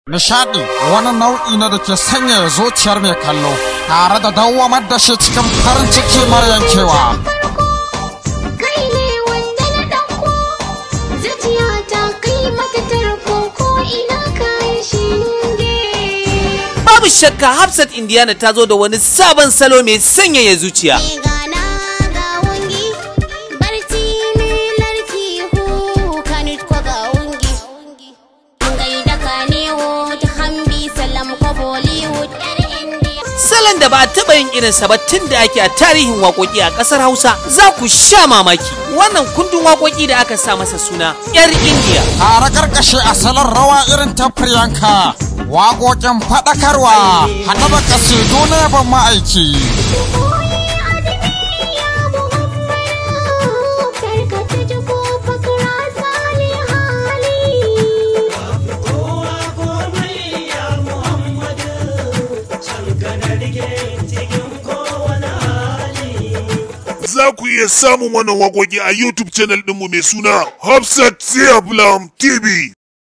Nishadi wani nau'i na da ke sanya zuciyar mai kallo tare da dawwamar da shi cikin farin ciki mara yankewa. Kai ne wanda na ɗauko, zuciya ta kai mata tarko ko ina kayan shinge. Babu shakka Hafsat Indiana ta zo da wani sabon salo mai sanyaya zuciya. Ni gana ga wungi, barci ne larki hu kanit ko ga wungi. Gaida ka ne wo ta hambi salam ko Bollywood yar India. Salon da ba a taɓa yin irinsa ba tun da ake a tarihin waƙoƙi a ƙasar Hausa za ku sha mamaki. Wannan kundin waƙoƙi da aka sa masa suna 'yar Indiya. Tare karkashe asalin rawa irin ta Priyanka, waƙoƙin faɗakarwa, haɗa da kasidu na yaban ma'aiki. Koyi adami ya Muhammadu, karkata ji ko fakra sali hali. Za ku iya samun wannan waƙoƙi a YouTube channel ɗinmu mai suna Hafsat Ziyablam TV.